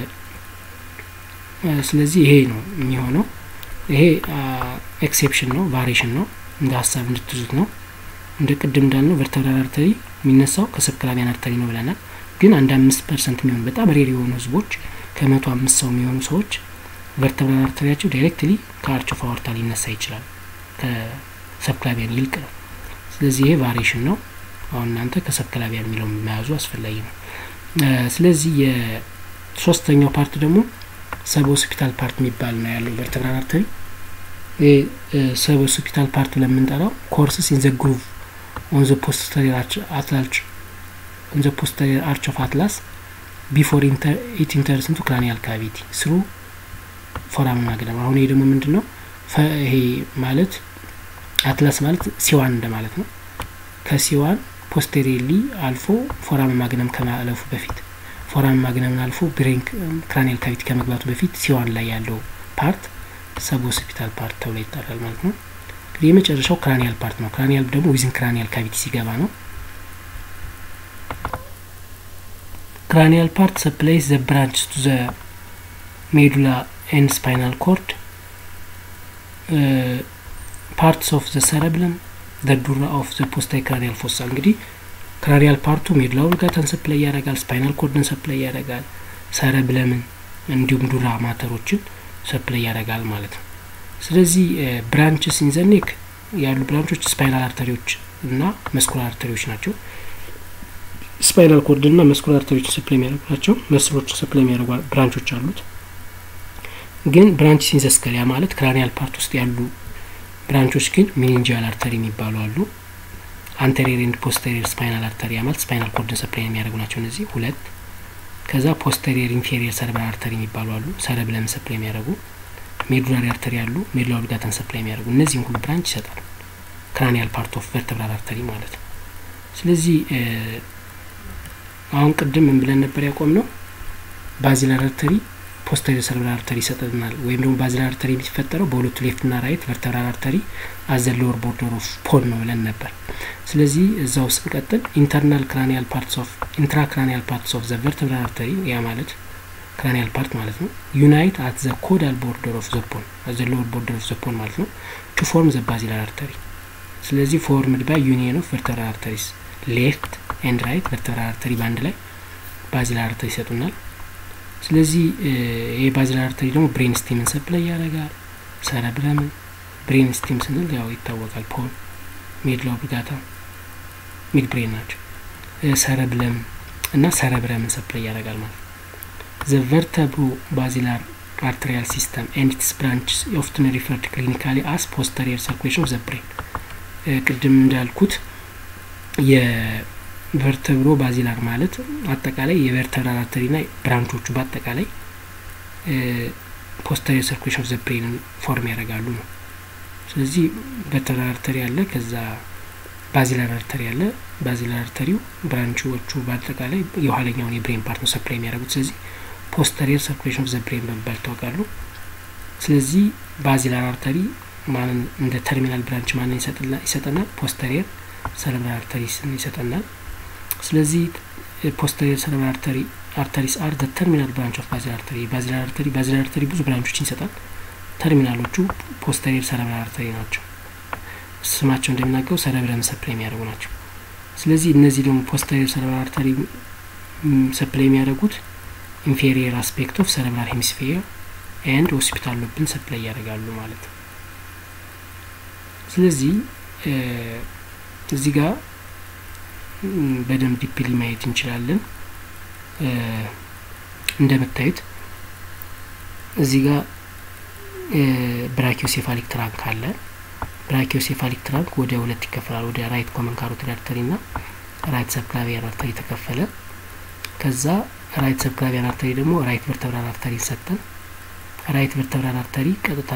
ስለዚህ ይሄ ነው የሚሆነው። ይሄ ኤክሴፕሽን ነው፣ ቫሪሽን ነው፣ እንደ ሀሳብ እንድትዙት ነው። እንደ ቅድም እንዳልነው ቨርተብራል አርተሪ የሚነሳው ከሰብክላቪያን አርተሪ ነው ብለናል። ግን አንድ አምስት ፐርሰንት የሚሆኑ በጣም ሬር የሆኑ ህዝቦች ከመቶ አምስት ሰው የሚሆኑ ሰዎች ቨርተብራል አርተሪያቸው ዳይሬክትሊ ከአርች ኦፍ አወርታ ሊነሳ ይችላል፣ ከሰብክላቪያን ይልቅ ነው። ስለዚህ ይሄ ቫሪሽን ነው። አሁን እናንተ ከሰብክላቪያን የሚለውን መያዙ አስፈላጊ ነው። ስለዚህ የሶስተኛው ፓርት ደግሞ ሰብ ሆስፒታል ፓርት የሚባል ነው ያለው ቨርተብራል አርተሪ። ይህ ሰብ ሆስፒታል ፓርት ለምንጠራው ኮርስስ ኢን ዘ ግሩቭ ኦን ዘ ፖስተሪየር አትላልች ኦን ዘ ፖስተሪየር አርች ኦፍ አትላስ ቢፎር ኢት ኢንተርስ ኢንቱ ክራኒያል ካቪቲ ስሩ ፎራም ማግነም። አሁን ይሄ ደግሞ ምንድን ነው? ይሄ ማለት አትላስ ማለት ሲዋን እንደማለት ነው። ከሲዋን ፖስቴሪየርሊ አልፎ ፎራም ማግነም ከማለፉ በፊት ፎራም ማግነምን አልፎ ብሬን ክራኒያል ካቪቲ ከመግባቱ በፊት ሲዋን ላይ ያለው ፓርት ሰብ ሆስፒታል ፓርት ተብሎ ይጠራል ማለት ነው። እንግዲህ የመጨረሻው ክራኒያል ፓርት ነው። ክራኒያል ደግሞ ዊዝን ክራኒያል ካቪቲ ሲገባ ነው። ክራኒያል ፓርት ሰፕላይስ ዘ ብራንችስ ቱ ዘ ሜዱላ ኤንድ ስፓይናል ኮርድ ፓርትስ ኦፍ ዘ ሰረብለም ዘ ዱራ ኦፍ ዘ ፖስታይ ክራኒያል ፎሳ እንግዲህ ክራኒያል ፓርቱ ሜዱላ ኦብሊጋታን ሰፕላይ ያደርጋል፣ ስፓይናል ኮርድን ሰፕላይ ያደርጋል፣ ሰረብለምን እንዲሁም ዱራ ማተሮችን ሰፕላይ ያደርጋል ማለት ነው። ስለዚህ ብራንችስ ኢንዘኔክ ያሉ ብራንቾች ስፓይናል አርተሪዎች እና መስኩላር አርተሪዎች ናቸው። ስፓይናል ኮርድ እና መስኩላር አርተሪዎችን ሰፕላይ የሚያደርጉ ናቸው። መስሎችን ሰፕላይ የሚያደርጉ ብራንቾች አሉት። ግን ብራንች ሲንዘስከል ያ ማለት ክራኒያል ፓርት ውስጥ ያሉ ብራንቾች ግን ሚኒንጂያል አርተሪ የሚባሉ አሉ። አንቴሪየር ኤንድ ፖስተሪየር ስፓይናል አርተሪ ያ ማለት ስፓይናል ኮርድን ሰፕላይ የሚያደርጉ ናቸው እነዚህ ሁለት። ከዛ ፖስተሪየር ኢንፌሪየር ሰረብራል አርተሪ የሚባሉ አሉ። ሰረብለም ሰፕላይ የሚያደርጉ ሜዱላሪ አርተሪ አሉ። ሜዱላ ኦብሊጋታን ሰፕላይ የሚያደርጉ እነዚህም ሁሉ ብራንች ይሰጣል። ክራኒያል ፓርት ኦፍ ቨርተብራል አርተሪ ማለት ነው። ስለዚህ አሁን ቅድም ምን ብለን ነበር ያቆም ነው ባዚላር አርተሪ ፖስተሪየር ሰረብራል አርተሪ ይሰጠናል። ወይም ደግሞ ባዚላር አርተሪ የሚፈጠረው በሁለቱ ሌፍት ና ራይት ቨርተብራል አርተሪ አዘ ሎወር ቦርደር ኦፍ ፖል ነው ብለን ነበር። ስለዚህ እዛ ውስጥ እንቀጥል ኢንተርናል ክራኒያል ፓርትስ ኦፍ ኢንትራ ክራኒያል ፓርትስ ኦፍ ዘ ቨርተብራል አርተሪ ያ ማለት ክራኒያል ፓርት ማለት ነው። ዩናይት አት ዘ ኮዳል ቦርደር ኦፍ ዘ ፖል ዘ ሎወር ቦርደር ኦፍ ዘ ፖል ማለት ነው ቱ ፎርም ዘ ባዚላር አርተሪ። ስለዚህ ፎርምድ ባይ ዩኒየን ኦፍ ቨርተብራል አርተሪስ ሌፍት ኤንድ ራይት ቨርተብራል አርተሪ በአንድ ላይ ባዚላር አርተሪ ይሰጡናል። ስለዚህ ይህ ባዚላር አርተሪ ደግሞ ብሬን ስቲምን ሰፕላይ ያደርጋል። ሰረብረምን ብሬን ስቲም ስንል ያው ይታወቃል። ፖል ሜዱላ ኦብሊጋታ ሚድ ብሬን ናቸው። ሰረብለም እና ሰረብረምን ሰፕላይ ያደርጋል ማለት ነው። ዘ ቨርተብሮ ባዚላር አርተሪያል ሲስተም ኤንድ ኢትስ ብራንችስ ኦፍትን ሪፈርድ ክሊኒካሊ አስ ፖስተሪየር ሰርኩሌሽን ኦፍ ዘ ብሬን ቅድም እንዳልኩት የቨርተብሮ ባዚላር ማለት አጠቃላይ የቨርተብራል አርተሪና ብራንቾቹ በአጠቃላይ ፖስተሪየር ሰርኩሌሽን ኦፍ ዘ ብሬንን ፎርም ያደርጋሉ ነው። ስለዚህ ቨርተብራል አርተሪ አለ፣ ከዛ ባዚላር አርተሪ አለ። ባዚላር አርተሪው ብራንቾቹ በአጠቃላይ የኋለኛውን የብሬን ፓርት ነው ሰፕላይ የሚያደርጉት። ስለዚህ ፖስተሪየር ሰርኩሌሽን ኦፍ ዘ ብሬን በመባል ይታወቃሉ። ስለዚህ ባዚላር አርተሪ ማንን እንደ ተርሚናል ብራንች ማንን ይሰጠናል? ፖስተሪየር ሰረብራል አርተሪስ ይሰጠናል። ስለዚህ ፖስተሪየር ሰረብራል አርተሪ አርተሪስ አር ዘ ተርሚናል ብራንች ኦፍ ባዚላር አርተሪ። ባዚላር አርተሪ ባዚላር አርተሪ ብዙ ብራንቾችን ይሰጣል። ተርሚናሎቹ ፖስተሪየር ሰረብራል አርተሪ ናቸው። ስማቸው እንደሚናገሩ ሰረብረም ሰፕላይ የሚያደርጉ ናቸው። ስለዚህ እነዚህ ደግሞ ፖስተሪየር ሰረብራል አርተሪ ሰፕላይ የሚያደርጉት ኢንፌሪየር አስፔክት ኦፍ ሰረብራል ሄሚስፌር ኤንድ ሆስፒታል ሎብን ሰፕላይ ያደርጋሉ ማለት ነው። ስለዚህ እዚህ ጋር በደንብ ዲፕሊ ማየት እንችላለን። እንደምታዩት እዚህ ጋር ብራኪዮሴፋሊክ ትራንክ አለ። ብራኪዮሴፋሊክ ትራንክ ወደ ሁለት ይከፈላል። ወደ ራይት ኮመን ካሮቲድ አርተሪ እና ራይት ሰብክላቪያን አርተሪ ተከፈለ። ከዛ ራይት ሰብክላቪያን አርተሪ ደግሞ ራይት ቨርተብራል አርተሪ ሰጠን። ራይት ቨርተብራል አርተሪ ቀጥታ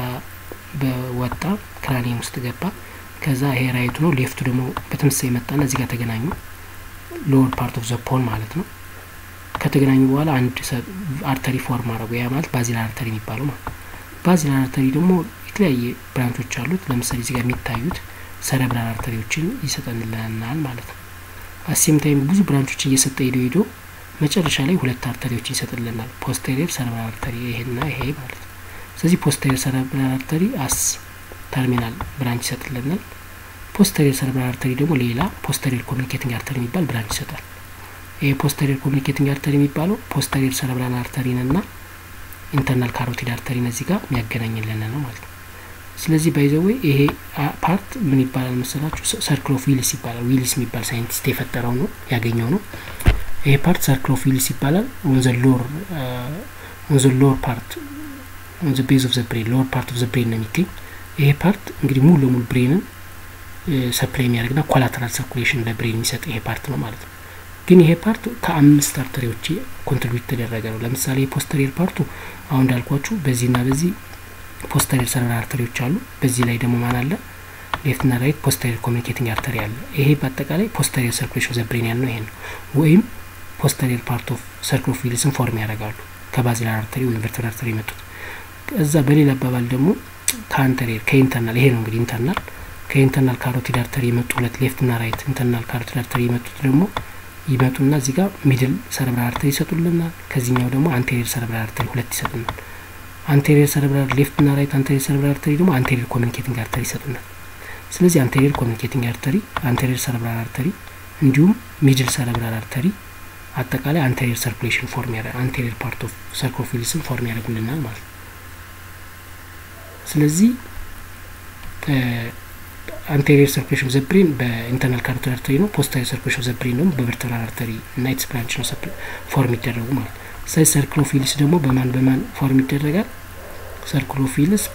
በወጣ ክራኒየም ውስጥ ገባ። ከዛ ይሄ ራይቱ ነው። ሌፍቱ ደግሞ በተመሳሳይ መጣና እዚህ ጋር ተገናኙ። ሎወር ፓርት ኦፍ ዘ ፖል ማለት ነው። ከተገናኙ በኋላ አንድ አርተሪ ፎርም አድረጉ። ያ ማለት ባዚላር አርተሪ የሚባለው ማለት ነው። ባዚላር አርተሪ ደግሞ የተለያየ ብራንቾች አሉት። ለምሳሌ እዚህ ጋር የሚታዩት ሰረብራል አርተሪዎችን ይሰጠንልናል ማለት ነው። አሴም ታይም ብዙ ብራንቾችን እየሰጠ ሄዶ ሄዶ መጨረሻ ላይ ሁለት አርተሪዎችን ይሰጥልናል። ፖስቴሪየር ሰረብራል አርተሪ ይሄና ይሄ ማለት ነው። ስለዚህ ፖስቴሪየር ሰረብራል አርተሪ አስ ተርሚናል ብራንች ይሰጥልናል። ፖስተሪየር ሰረብራል አርተሪ ደግሞ ሌላ ፖስተሪየር ኮሚኒኬቲንግ አርተሪ የሚባል ብራንች ይሰጣል። ይሄ ፖስተሪየር ኮሚኒኬቲንግ አርተሪ የሚባለው ፖስተሪየር ሰረብራል አርተሪን እና ኢንተርናል ካሮቲድ አርተሪን እዚህ ጋር የሚያገናኝልን ነው ማለት ነው። ስለዚህ ባይዘወይ ይሄ ፓርት ምን ይባላል መሰላችሁ? ሰርክል ኦፍ ዊልስ ይባላል። ዊልስ የሚባል ሳይንቲስት የፈጠረው ነው ያገኘው ነው። ይሄ ፓርት ሰርክል ኦፍ ዊልስ ይባላል። ኦን ዘ ሎር ኦን ዘ ሎር ፓርት ኦን ዘ ቤዝ ኦፍ ዘ ብሬን ሎወር ፓርት ኦፍ ዘ ብሬን ነው የሚገኝ። ይሄ ፓርት እንግዲህ ሙሉ ለሙሉ ብሬንን ሰፕላይ የሚያደርግና ኮላተራል ሰርኩሌሽን ለብሬን የሚሰጥ ይሄ ፓርት ነው ማለት ነው። ግን ይሄ ፓርት ከአምስት አርተሪዎች ኮንትሪቢዩት ተደረገ ነው። ለምሳሌ የፖስተሪየር ፓርቱ አሁን እንዳልኳችሁ በዚህና በዚህ ፖስተሪየር ሰረብራል አርተሪዎች አሉ። በዚህ ላይ ደግሞ ማን አለ? ሌፍትና ራይት ፖስተሪየር ኮሚኒኬቲንግ አርተሪ አለ። ይሄ በአጠቃላይ ፖስተሪየር ሰርኩሌሽን ዘብሬን ያልነው ይሄ ነው። ወይም ፖስተሪየር ፓርት ኦፍ ሰርክል ኦፍ ዊልስን ፎርም ያደርጋሉ ከባዚላር አርተሪ ወይም ቨርተብራል አርተሪ የመጡት። እዛ በሌላ አባባል ደግሞ ከአንተሪየር ከኢንተርናል ይሄ ነው እንግዲህ ኢንተርናል ከኢንተርናል ካሮቲድ አርተሪ የመጡ ሁለት ሌፍትና ራይት ኢንተርናል ካሮቲድ አርተሪ የመጡት ደግሞ ይመጡና እዚህ ጋር ሚድል ሰረብራል አርተሪ ይሰጡልናል። ከዚህኛው ደግሞ አንቴሪየር ሰረብራል አርተሪ ሁለት ይሰጡናል። አንቴሪየር ሰረብራል ሌፍትና ራይት አንቴሪየር ሰረብራል አርተሪ ደግሞ አንቴሪየር ኮሚኒኬቲንግ አርተሪ ይሰጡናል። ስለዚህ አንቴሪየር ኮሚኒኬቲንግ አርተሪ፣ አንቴሪየር ሰረብራል አርተሪ እንዲሁም ሚድል ሰረብራል አርተሪ አጠቃላይ አንቴሪየር ሰርኩሌሽን ፎርም ያደ አንቴሪየር ፓርት ኦፍ ሰርክል ኦፍ ዊልስን ፎርም ያደርጉልናል ማለት ነው። ስለዚህ አንቴሪየር ሰርኩሌሽን ኦፍ ዘ ብሬን በኢንተርናል ካሮቲድ አርተሪ ነው። ፖስተሪየር ሰርኩሌሽን ኦፍ ዘ ብሬን ደግሞ በቨርተብራል አርተሪ እና ኢትስ ብራንች ነው ፎርም ይደረጉ ማለት ነው። ስለዚህ ሰርክል ኦፍ ዊልስ ደግሞ በማን በማን ፎርም ይደረጋል? ሰርክል ኦፍ ዊልስ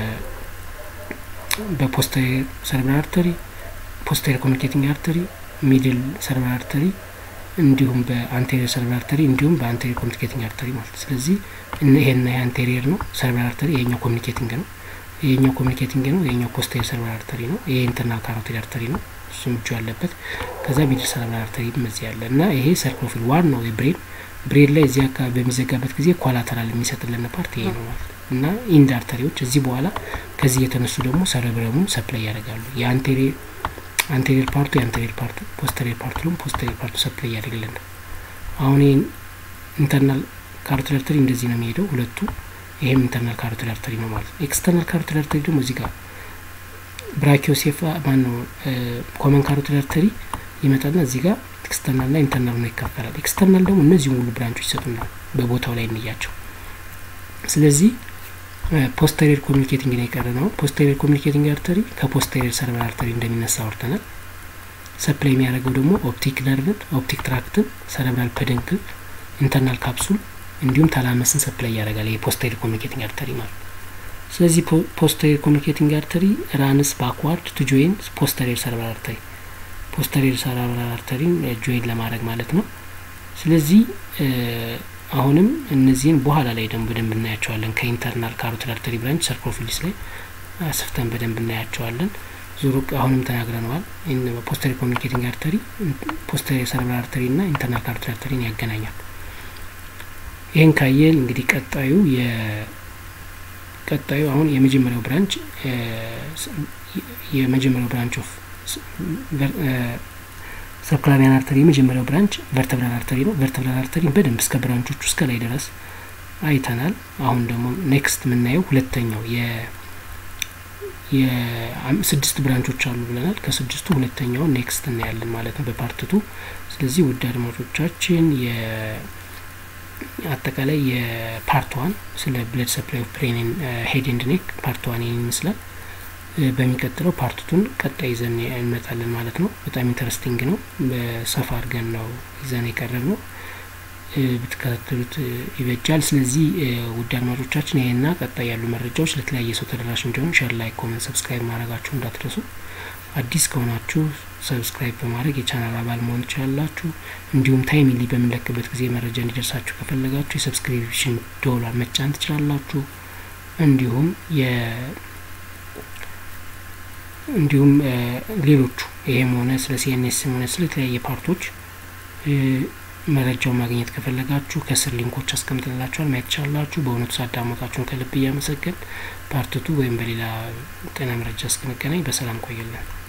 በፖስተሪየር ሰረብራል አርተሪ፣ ፖስተሪየር ኮሚኒኬቲንግ አርተሪ፣ ሚድል ሰረብራል አርተሪ እንዲሁም በአንቴሪየር ሰረብራል አርተሪ እንዲሁም በአንቴሪየር ኮሚኒኬቲንግ አርተሪ ማለት ስለዚህ ይሄና ይሄ አንቴሪየር ነው ሰረብራል አርተሪ፣ ይሄኛው ኮሚኒኬቲንግ ነው ይሄኛው ኮሚኒኬቲንግ ነው። ይሄኛው ፖስተሪየር ሰረብራል አርተሪ ነው። ይሄ ኢንተርናል ካሮቲድ አርተሪ ነው። እሱም እጁ ያለበት ከዛ ሚድል ሰረብራል አርተሪ እዚህ ያለ እና ይሄ ሰርክል ኦፍ ዊል ዋናው የብሬን ብሬን ላይ እዚህ አካባቢ በሚዘጋበት ጊዜ ኮላተራል የሚሰጥልን ፓርት ይሄ ነው ማለት ነው እና ኢንድ አርተሪዎች እዚህ በኋላ ከዚህ የተነሱ ደግሞ ሰረብረሙን ሰፕላይ ያደርጋሉ። የአንቴሪየር አንቴሪየር ፓርቱ የአንቴሪየር ፓርቱ ፖስተሪየር ፓርቱ ደግሞ ፖስተሪየር ፓርቱ ሰፕላይ ያደርግልናል። አሁን ይህን ኢንተርናል ካሮቲድ አርተሪ እንደዚህ ነው የሚሄደው ሁለቱ ይሄም ኢንተርናል ካሮቲድ አርተሪ ነው ማለት ነው። ኤክስተርናል ካሮቲድ አርተሪ ደግሞ እዚህ ጋር ብራኪዮሴፋ ማን ነው ኮመን ካሮቲድ አርተሪ ይመጣና እዚህ ጋር ኤክስተርናል ና ኢንተርናል ነው ይካፈላል። ኤክስተርናል ደግሞ እነዚህ ሙሉ ብራንቾች ይሰጡናል በቦታው ላይ እንያቸው። ስለዚህ ፖስተሪየር ኮሚኒኬቲንግ ነው የቀረ ነው። ፖስተሪየር ኮሚኒኬቲንግ አርተሪ ከፖስተሪየር ሰረብራል አርተሪ እንደሚነሳ አውርተናል። ሰፕላይ የሚያደርገው ደግሞ ኦፕቲክ ነርቭን፣ ኦፕቲክ ትራክትን፣ ሰረብራል ፐደንክል፣ ኢንተርናል ካፕሱል እንዲሁም ታላመስን ሰፕላይ ያደርጋል። ይሄ ፖስተሪየር ኮሚኒኬቲንግ አርተሪ ማለት ስለዚህ ፖስተሪየር ኮሚኒኬቲንግ አርተሪ ራንስ ባክዋርድ ቱ ጆይን ፖስተሪየር ሰረብራል አርተሪ ፖስተሪየር ሰረብራል አርተሪን ጆይን ለማድረግ ማለት ነው። ስለዚህ አሁንም እነዚህን በኋላ ላይ ደግሞ በደንብ እናያቸዋለን። ከኢንተርናል ካሮቲድ አርተሪ ብራንች ሰርክል ኦፍ ዊልስ ላይ አስፍተን በደንብ እናያቸዋለን። ዙሩ አሁንም ተናግረነዋል። ፖስተሪየር ኮሚኒኬቲንግ አርተሪ ፖስተሪየር ሰረብራል አርተሪ እና ኢንተርናል ካሮቲድ አርተሪን ያገናኛል። ይህን ካየን እንግዲህ ቀጣዩ ቀጣዩ አሁን የመጀመሪያው ብራንች የመጀመሪያው ብራንች ኦፍ ሰብክላቪያን አርተሪ የመጀመሪያው ብራንች ቨርተብራል አርተሪ ነው። ቨርተብራል አርተሪ በደንብ እስከ ብራንቾቹ እስከ ላይ ድረስ አይተናል። አሁን ደግሞ ኔክስት የምናየው ሁለተኛው የስድስት ብራንቾች አሉ ብለናል። ከስድስቱ ሁለተኛውን ኔክስት እናያለን ማለት ነው በፓርትቱ። ስለዚህ ውድ አድማጮቻችን አጠቃላይ የፓርት ዋን ስለ ብለድ ሰፕላይ ኦፍ ብሬን ሄድ ኤንድ ኔክ ፓርት ዋን ይህን ይመስላል። በሚቀጥለው ፓርቱን ቀጣይ ይዘን እንመጣለን ማለት ነው። በጣም ኢንተረስቲንግ ነው። በሰፋ አድርገን ነው ይዘን የቀረብ ነው። ብትከታተሉት ይበጃል። ስለዚህ ውድ አድማጮቻችን ይህና ቀጣይ ያሉ መረጃዎች ለተለያየ ሰው ተደራሽ እንዲሆን ሸር፣ ላይክ፣ ኮመንት፣ ሰብስክራይብ ማድረጋችሁ እንዳትረሱ። አዲስ ከሆናችሁ ሰብስክራይብ በማድረግ የቻናል አባል መሆን ትችላላችሁ። እንዲሁም ታይምሊ በምንለቅበት ጊዜ መረጃ እንዲደርሳችሁ ከፈለጋችሁ የሰብስክሪፕሽን ዶላር መጫን ትችላላችሁ። እንዲሁም የ እንዲሁም ሌሎቹ ይሄም ሆነ ስለ ሲኤንኤስም ሆነ ስለ የተለያየ ፓርቶች መረጃውን ማግኘት ከፈለጋችሁ ከስር ሊንኮች አስቀምጥላችኋል ማየት ትችላላችሁ። በእውነቱ ሳዳመጣችሁን ከልብ እያመሰገን ፓርትቱ ወይም በሌላ ጤና መረጃ እስክንገናኝ በሰላም ቆየልን።